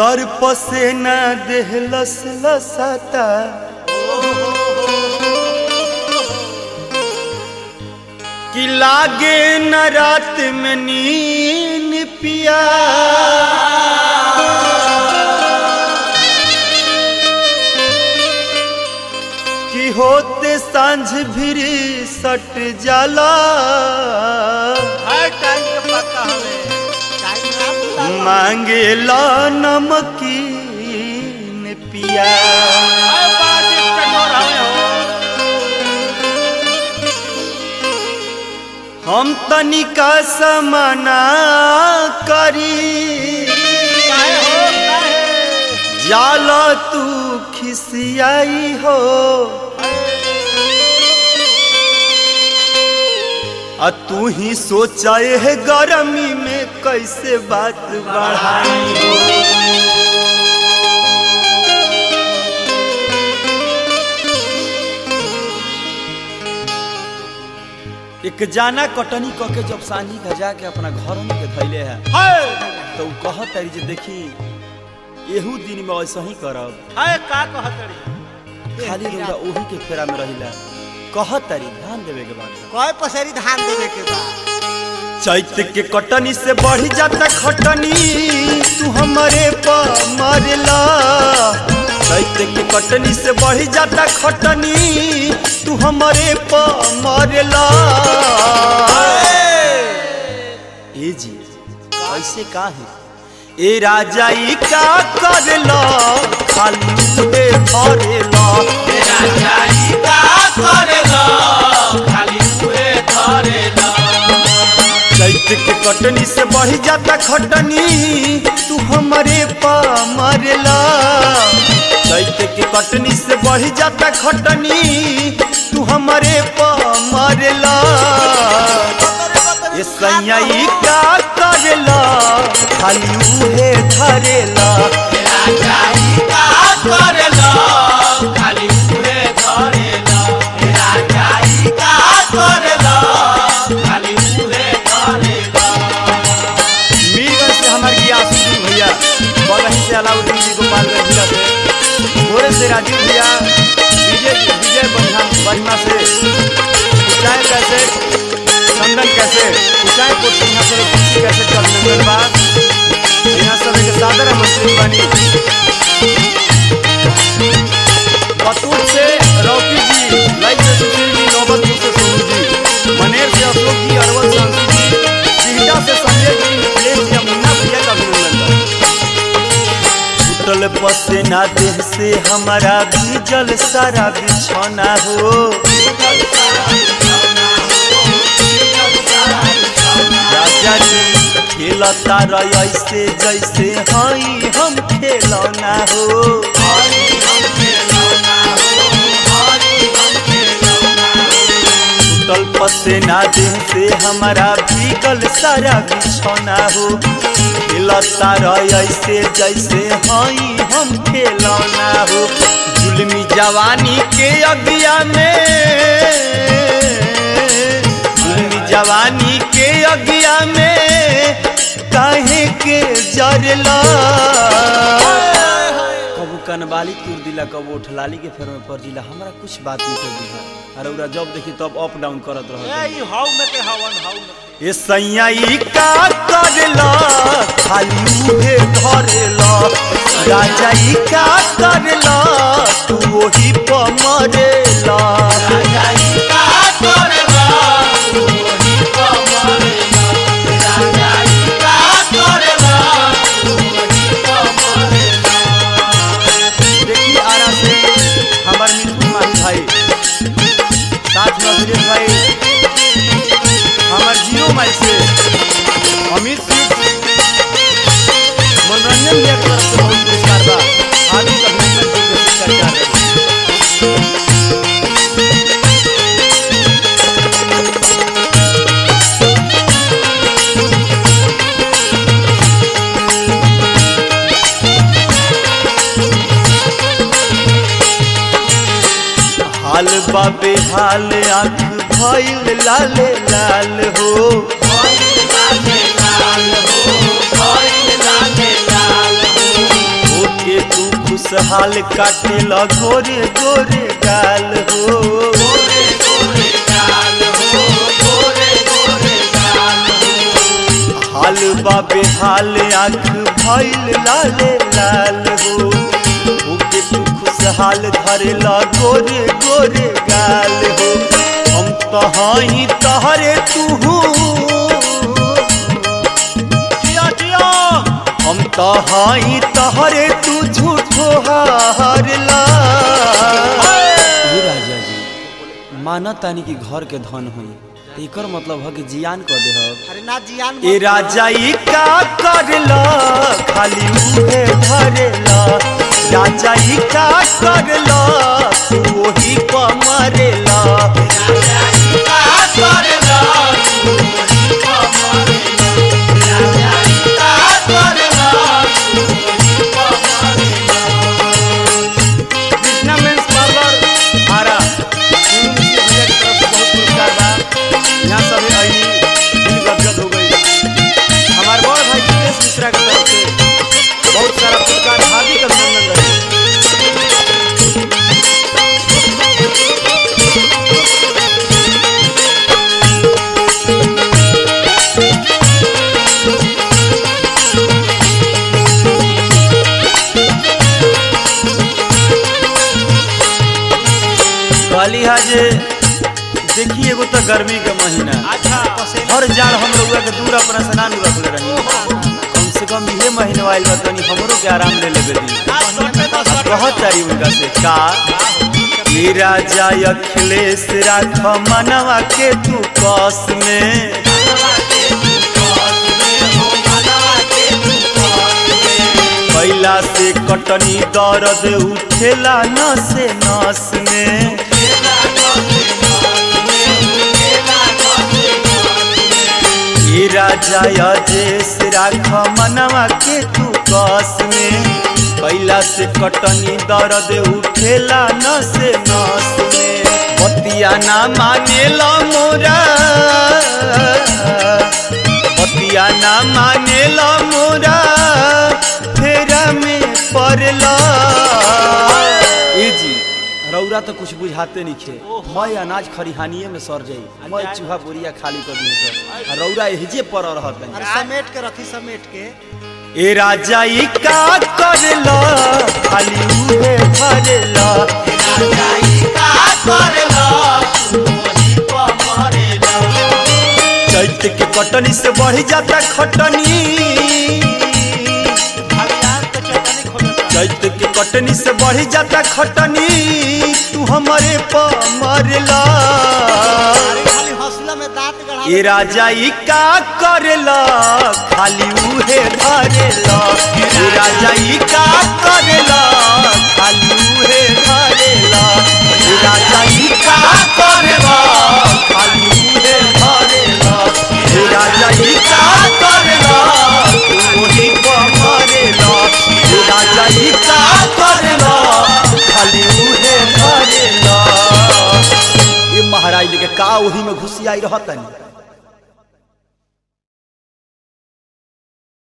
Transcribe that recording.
तर्प से न देह लस लसता कि लागे न रात में नीन पिया कि होते सांझ भिरी सट जाला हर टाइम के पता हमें टाइम ना भूला मांगे ला नमकीन पिया हर बार डिस्टर्ब हमें हो हम तनिका समाना करी काहे हो काहे जाला तू खिसियाई हो आ तू ही सोचा है गरमी में कैसे बात बढ़ाई हो एक जाना कटनी क के जब सांझी गजा के अपना घर में के धैले है हाय तो उ कहत तारी जे देखी एहू दिन में ऐसा ही करब हाय का कहतड़ी खाली रउरा ओही के फेरा में रहिला कहत तारी ध्यान देवे के बात कोई पसेरी धान देवे के बा चैत के कटनी से बढ़ जाता खटनी तू हमारे पर मरला चैत के कटनी से बढ़ जाता खटनी तू हमारे पर मरला ए जी ऐसे का है ए राजा ई का करला खाली मुहे धरेला ए राजा ई का करला खाली मुहे धरेला चैत के कटनी से बढ़ जाता खटनी तू हमारे पा मरला चैत के कटनी से बढ़ जाता खटनी तू हमारे पा मरला ये सैयाई का करला खाली उहे धरेला मीरगंज से हमारे गियास सिंह भैया बगही से अलाउद्दीन जी गोपालगंज जिला से भोरे से राजीव भैया विजय विजय बनिहा बनिमा से ऊंचाई कैसे चंदन कैसे ऊंचाई कोट सिंहा से खुशी कैसे चल मंगल बा यहाँ सब के सादर मंत्री बनी बतूर से रौकी जी लाइक से सुशील जी नौबतपुर से सोनू जी मनेर से अशोक जी अरवल सांसू जी बिहटा से संजय जी मिथिलेश जी मुन्ना भैया का अभिनंदन टूटल पसेना देह से हमारा भीजल सारा बिछौना हो राजा जी खेलता रह ऐसे जैसे हई हम खेलौना हो टूटल पसेना देह से हमारा भीगल सारा बिछौना हो खेलता रह ऐसे जैसे हई हम खेलौना हो जुलमी जवानी के अगिया में जुलमी जवानी के अगिया में काहे के जरला कबू कनबाली तुर दिला कबू उठलाली के फेर में पड़ जिला हमरा कुछ बात नहीं कर बुझा अरे उरा जब देखी तब अप डाउन करत ए रह ई हाउ में के हवन हाउ में के। ए सैयाई का करला खाली उहे धरेला राजा ई का करला तू वही प मरेला राजा ई का करला तू वही प मरेला राजा ई का करला तू वही प मरेला देखिए आरा से हमार मिठू माही भाई साथ में सुरेश भाई हमार जियो माइल से अमित सिंह मनोरंजन भी एक तरफ से बहुत पुरस्कार बा हार्दिक अभिनंदन के पुरस्कार जा रहे हैं। हाल बाबे हाल आँख भइल लाले लाल हो खुशहाल काटेला गोरे गोरे गाल हो हाल बाबे हाल आँख भइल लाले लाल हो ओके तू खुशहाल धरेला गोरे गोरे गाल हो हम तो हई तहरे तू जियो जियो हम तो हई तहरे तू झूठो हारला राजा जी माना तानी कि घर के धन होई त एकर मतलब है कि जियान कर दे अरे ना जियान ए राजा ई का करला खाली उहे धरेला राजा ई का करला तू ओही प मरेला कृष्णा मेंस पार्लर आरा सोनू मिश्र भैया की तरफ से बहुत पुरस्कार बा यहाँ सब आई दिल गदगद हो गई हमारे बड़ भाई जितेश मिश्रा की तरफ से बहुत सारा पुरस्कार हार्दिक अभिनंदन रहे कहली है जे देखी एगो तो गर्मी के महीना अच्छा हर जाड़ हम लोग के दूर अपना स्नान रखले रही कम से कम इहे महीने आइल बा तनी हमरो के आराम ले लेबे दी कहत तारी उनका से का ये राजा अखिलेश राख मनवा के तू कस में कैला से कटनी दर्द उठेला नसे नस में ये राजा अजेश राख मनवा के तू कस में कैला से कटनी दर्द उठेला नसे नस में बतिया ना मानेला मोरा बतिया ना मानेला मोरा फेरा में पड़ला ए जी रौरा तो कुछ बुझाते नहीं खे मैं अनाज खरिहानिए में सर जाई मैं चूहा बोरिया खाली कर दी सर आ रौरा एहजे पर रहत अरे समेट के रखी समेट के ए राजा ई का करला खाली उहे भरला चैत के कटनी से बढ़ जाता खटनी भगवान के चटनी खोलो चैत के कटनी से बढ़ जाता खटनी तू हमारे प मरला अरे खाली हौसला में दांत गढ़ा ए राजा ई का करला खाली उहे धरेला ए राजा ई का करला खाली उहे धरेला ए राजा ई का करला खाली उहे धरेला ए राजा ई का करला तू ओही प मरेला ए राजा ई का करला खाली उहे धरेला ये महाराज लेके का ओही में घुसियाई रहतनी